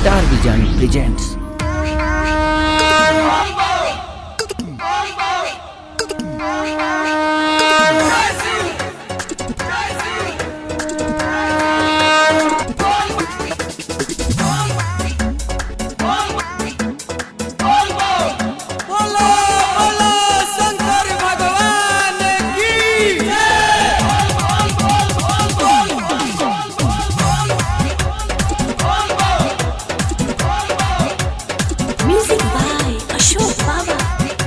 Star Vision presents बोलो बोलो शंकर भगवान की Music by Ashok Baba.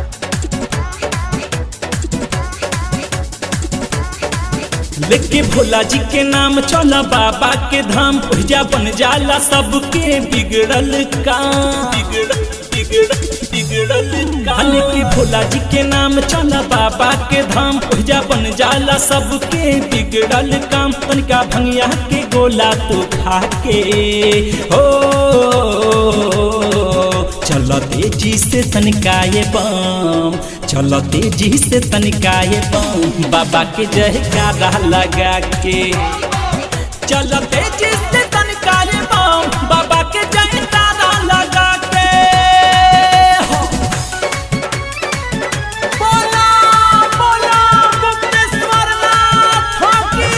लेके भोला जी के नाम चला बाबा के धाम भैया बन जाला सबके बिगड़ल काम बिगड़ल बिगड़ल बिगड़ल काम लेके भोला जी के नाम चला बाबा के धाम भैया बन जाला सबके बिगड़ल काम तनिका भंगिया के गोला तो खा के हो चलो तेजी से तनिकाए बम चलो तेजी से तनिकाए बम बाबा के जयकारा लगा के चलो तेजी से तनिकाए बम बाबा के जयकारा लगा के हो। बोला बोला गुप्तेश्वर नाथ की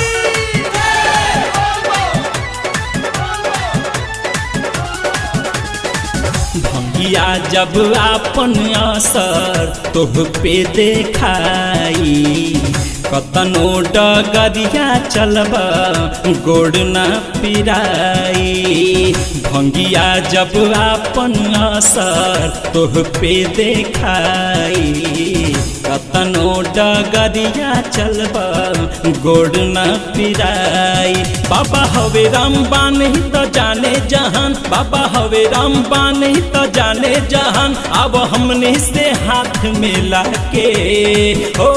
भंगिया जब आपन असर तोह पे देखाई कतनो डगरिया चलब गोड़ न पिराई भंगिया जब आपन असर तोह पे देखाई कतनो डगरिया चलब गोड़ न पिराई बाबा हवे रामबान ही तो जाने जहान बाबा हवे रामबान ही तो जाने जहान अब हमने से हाथ मिला के हो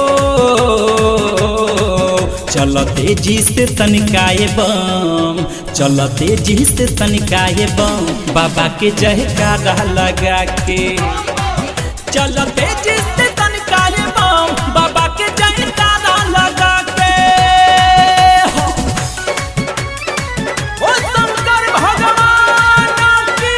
चल तेजी से तनिकाए बम चल तेजी से तनिकाए बम बाबा के जयकारा लगा के चल तेजी से तनिकाए बम बाबा के जयकारा लगा के हो। ओ शंकर भगवान की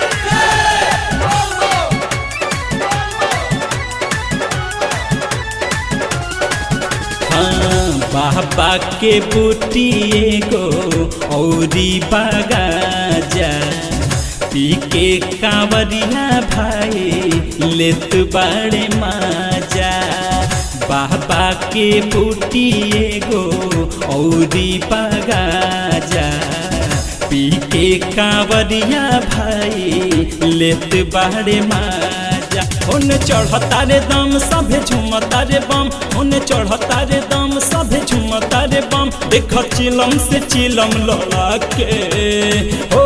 हाँ, बाबा के बूटी एगो औरी बगाजा पी के कांवरिया भाई लेत बड़े माजा बाबा के बूटी एगो औरी बगाजा पी के कांवरिया भाई लेत बड़े माजा उन चढ़ता रे दम सभे झुमता रे बम उन चढ़ता रे दम सभे झुमता रे बम देख चिलम से चिलम लड़ा के ओ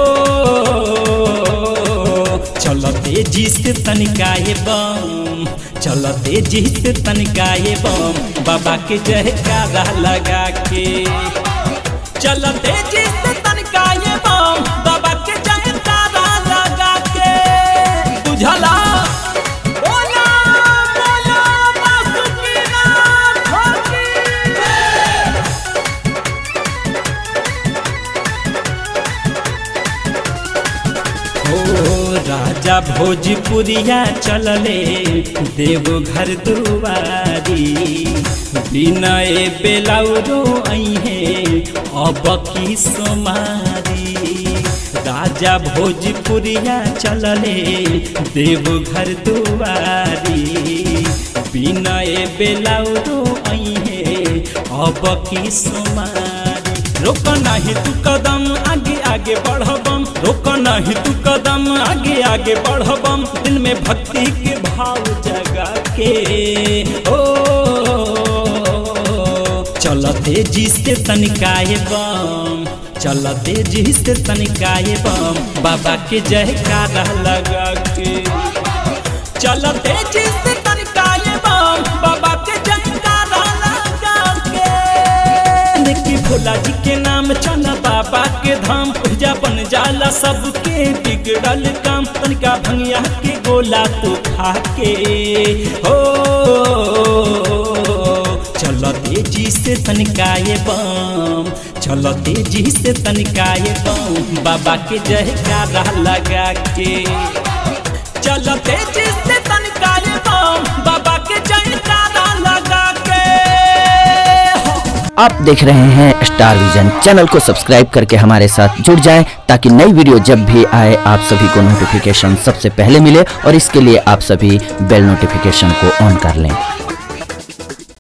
चल तेजी से तनिकाए बम चल तेजी से तनिकाए बम बाबा के जयकारा लगा के चल तेजी से तनिकाए बम बाबा के जयकारा लगा के बुझला बोला बोला बासुकीनाथ की ओ राजा भोजपुरिया चलले देवघर दुआरी विनय बेलाउरो अहे अब की सोमारी राजा भोजपुरिया चलले देवघर दुआरी विनय बेलाउरो अहे अब की सोमारी रोक नहीं तू कदम आगे आगे बढ़बम रोक नहीं तू कदम आगे आगे बढ़बम दिल में भक्ति के भाव जगा के ओ चल तेजी से तनिकाए बम चल तेजी से तनिकाए बम बाबा के जयकारा लगा के चल तेजी से तनिकाए बम बाबा के जयकारा लगा के देखी भोला जी के नाम चला बाबा के धाम पूजा बन जाला सबके बिगड़ल काम तनिका भंगिया के गोला तो खा के हो चल चल तेजी से तनिकाए बम चल तेजी से तनिकाए बम बाबा के जयकारा लगा के चल तेजी से तनिकाए बम बाबा के जयकारा लगा के आप देख रहे हैं स्टार विजन चैनल को सब्सक्राइब करके हमारे साथ जुड़ जाएं ताकि नई वीडियो जब भी आए आप सभी को नोटिफिकेशन सबसे पहले मिले और इसके लिए आप सभी बेल नोटिफिकेशन को ऑन कर लें